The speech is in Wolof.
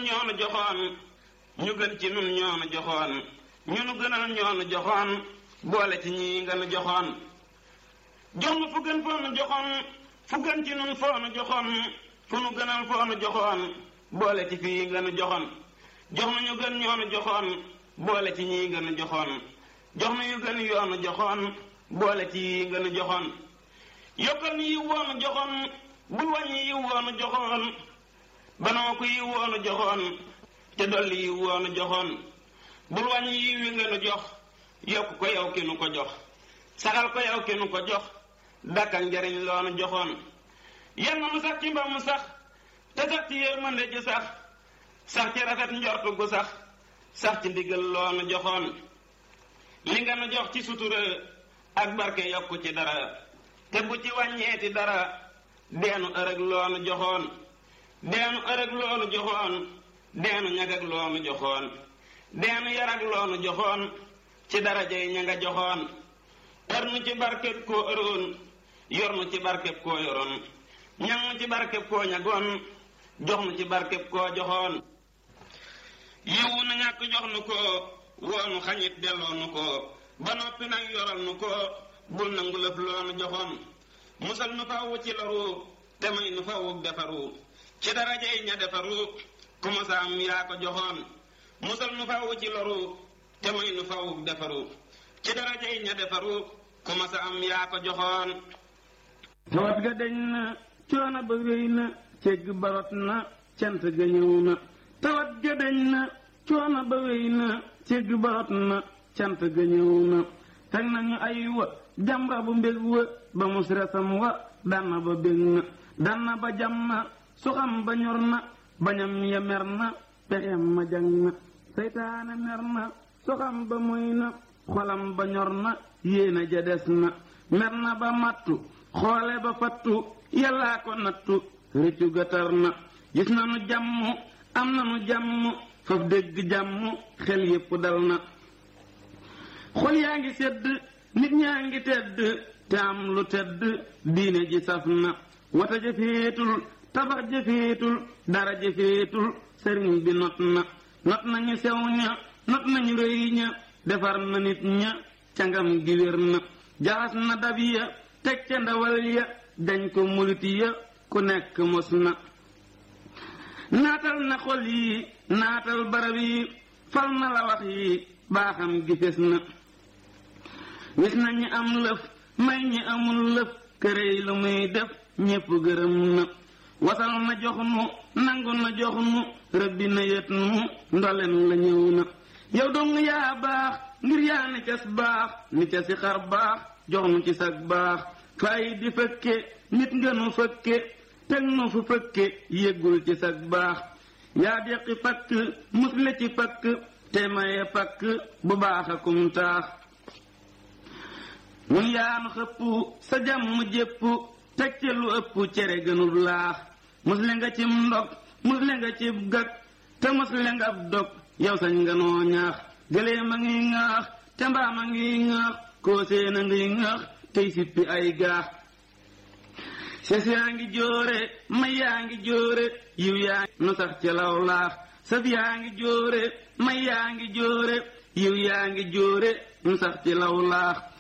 ñoonu joxoon ñu gën ci nun ñoonu joxoon ñu nu gënal ñoonu joxoon boole ci ñii nga nu joxoon jox nu fu gën foo nu joxoon fu gën ci nun foo nu joxoon fu nu gënal foo nu joxoon boole ci fii nga nu joxoon jox nu ñu gën ñoonu joxoon boole ci ñii nga nu joxoon jox nu ñu gën yoonu joxoon boole ci yii nga nu joxoon yokkal nu yiw woonu joxoon bul wàññi yiw woonu joxoon banoo ko yiw woonu joxoon te dolli yiw woonu joxoon bul wàññi yiw wi nga nu jox yokk ko yow ki nu ko jox saxal ko yow ki nu ko jox dakkal njariñ loonu joxoon yal na mu sax ci mba mu sax te sax ci yërmande ji sax sax ci rafet njortu gu sax sax ci ndigal loonu joxoon li nga nu jox ci sutura ak barke yokku ci dara te bu ci wàññeeti dara deenu ërëg loonu joxoon deenu ërëg loonu joxoon deenu ñagag loonu joxoon deenu yarag loonu joxoon ci darajay ña nga joxoon ër nu ci barkeb koo ëroon yor nu ci barkeb koo yoroon ñang nu ci barkeb koo ñagoon jox nu ci barkeb koo joxoon yiwu na ñàkk jox nu ko woonu xañit delloo nu ko ba noppi nag yoral nu ko bul nangu lëf loonu joxoon musal nu fawwu ci loru te may nu fawwu defaru ci darajay ña defaru ku musa am yaa ko joxoon musal nu fawwu ci loru te may nu fawwu defaru ci darajay ña defaru ku musa am yaa ko joxoon tawat ga deñ na coono ba wéy na cegg barot na cant ga ñëw na tawat ga deñ na coono ba wéy na cegg barot na cant ga ñëw na teg nañu ay wa jamra bu mbég wa ba mus resam wa danna ba bég na danna ba jam na suxam ba ñor na bañam ya mer na pexem ma jang na seytaane mer na suxam ba moy na xolam ba ñor na yéena ja des na mer na ba mattu xoole ba fattu yàllaa ko nattu rëccu gatar na gis na nu jàmm am na nu jàmm faf dégg jàmm xel yépp dal na xol yaa ngi sedd nit ñaa ngi tedd te am lu tedd diine ji saf na wata jëfeetul tabax jëfeetul dara jëfeetul sëriñ bi not na not nañu sew ña not nañu rëy ña defar na nit ña cangam gi wér na jaxas na dab ya teg ca ndawal ya dañ ko murit ya ku nekk mos na naatal na xol yi naatal barab yi fal na la wax yi baaxam gi fes na wis na ñi am lëf may ñi amul lëf kërey lu muy def ñépp gërëm na wasal na jox nu nangu na jox nu rëbbi na yët nu ndolen la ñëw na yow dong yaa baax ngir yaa ni cas baax ni ca si xar baax jox nu ci sag baax fay di fëkke nit nga nu fëkke teg nu fu fëkke yëggul ci sag baax yaa deqi pakk musle ci pakk te maye pakk bu baax akum taax mun yaanu xëpp sa jàmm jépp teg ca lu ëpp cere gënub laax musle nga cim ndog musle nga cib gag te musle nga ab dog yow sañ nga noo ñaax gëlee ma ngi ŋaax te mbaam a ngi ŋaax koo seen a ngi ŋaax tey sippi ay gaax ses yaa ngi jóore may yaa ngi jóore yiw yaa nu sax ci law laax saf yaa ngi jóore may yaa ngi jóore yiw yaa ngi jóore nu sax ci law laax